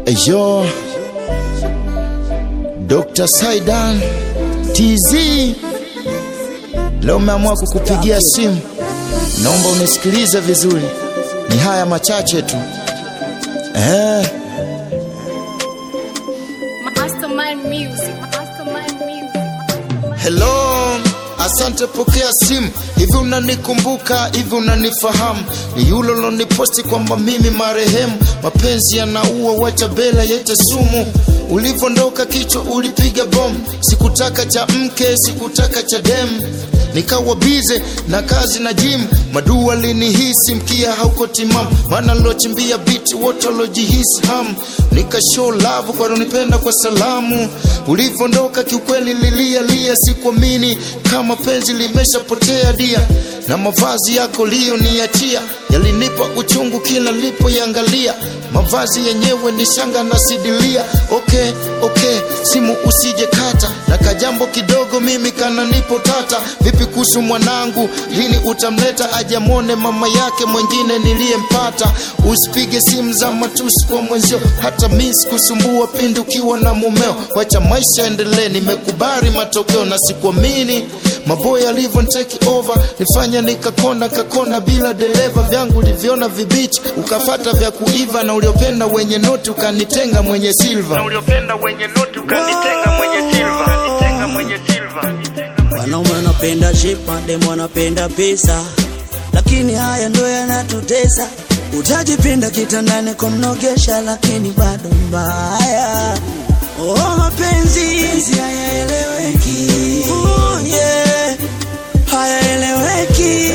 Eyo Dr. Saidan TZ, leo umeamua kukupigia simu, naomba unisikilize vizuri, ni haya machache tu eh. Mastermind Music. Mastermind Music. Hello, asante, pokea simu. Hivi unanikumbuka? Hivi unanifahamu? Ni yule uloniposti kwamba mimi marehemu, mapenzi yanaua, wacha bela yete sumu. Ulivondoka kichwa ulipiga bomu, sikutaka cha mke, sikutaka cha demu nikawa bize na kazi na gym, madua linihisi mkia hauko timamu, maana nilochimbia biti wote walojihisi hamu, nika show love kwa nipenda kwa salamu. Ulivondoka kiukweli lilia lia, sikuamini kama penzi limeshapotea dia, na mavazi yako liyoniachia yalinipa uchungu kila nilipoyangalia, mavazi yenyewe ni shanga na sidilia. Okay, okay, simu usije kata na kajambo kidogo mimi kana nipo tata. Vipi kuhusu mwanangu, lini utamleta ajamone mama yake mwingine niliyempata? Usipige simu za matusi kwa mwenzio, hata mi sikusumbua pindi ukiwa na mumeo. Wacha maisha endelee, nimekubali matokeo na sikuamini maboya alivyo take over, nifanya nikakona kakona bila dereva, vyangu liviona vibichi, ukafata vya kuiva, na uliopenda wenye noti ukanitenga mwenye silva. na uliopenda wenye noti ukanitenga mwenye silva Ukanitenga mwenye silva Wanaume wanapenda shepa, demu wanapenda pesa, lakini haya ndo yanatutesa. Utajipinda kitandani kumnogesha, lakini bado mbaya. Oh, mapenzi hayaeleweki, oh, yeah. hayaeleweki,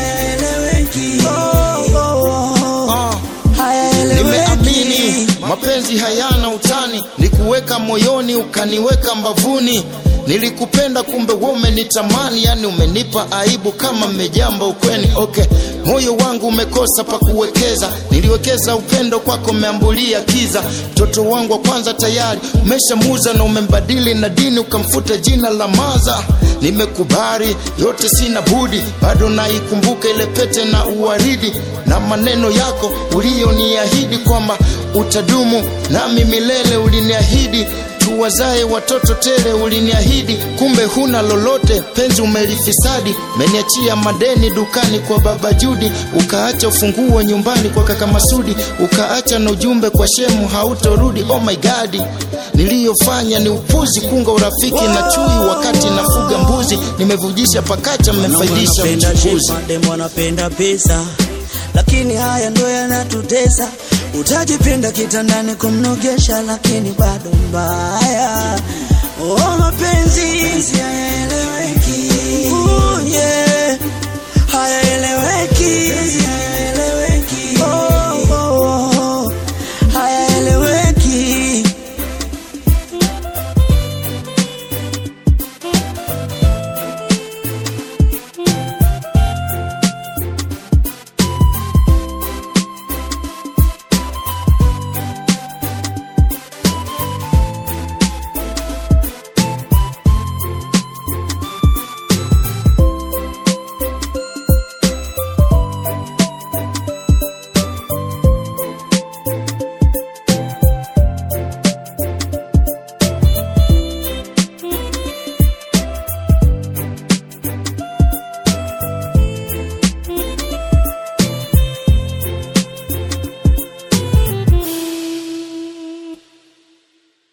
oh, oh, oh. Ah. hayaeleweki. Nimeamini mapenzi hayana utani, nikuweka moyoni ukaniweka mbavuni. Nilikupenda kumbe wewe umenitamani, yani umenipa aibu kama mmejamba ukweni. Okay, moyo wangu umekosa pa kuwekeza, niliwekeza upendo kwako, umeambulia kiza. Mtoto wangu wa kwanza tayari umeshamuza na umembadili na dini, ukamfuta jina la maza. Nimekubali yote, sina budi, bado naikumbuka ile pete na uwaridi na maneno yako uliyoniahidi kwamba utadumu nami milele. Uliniahidi tuwazae watoto tele, uliniahidi, kumbe huna lolote. Penzi umelifisadi, meniachia madeni dukani kwa baba Judi, ukaacha ufunguo nyumbani kwa kaka Masudi, ukaacha na ujumbe kwa shemu hautorudi. Oh my God, niliyofanya ni upuzi, kunga urafiki na chui wakati nafuga mbuzi. Nimevujisha pakacha, mmefaidisha wanapenda mchukuzi. shepa, demu wanapenda pesa, lakini haya ndo yanatutesa. Utajipinda kitandani kumnogesha, lakini bado mbaya. Oh, mapenzi hayaeleweki, oh, yeah. hayaeleweki,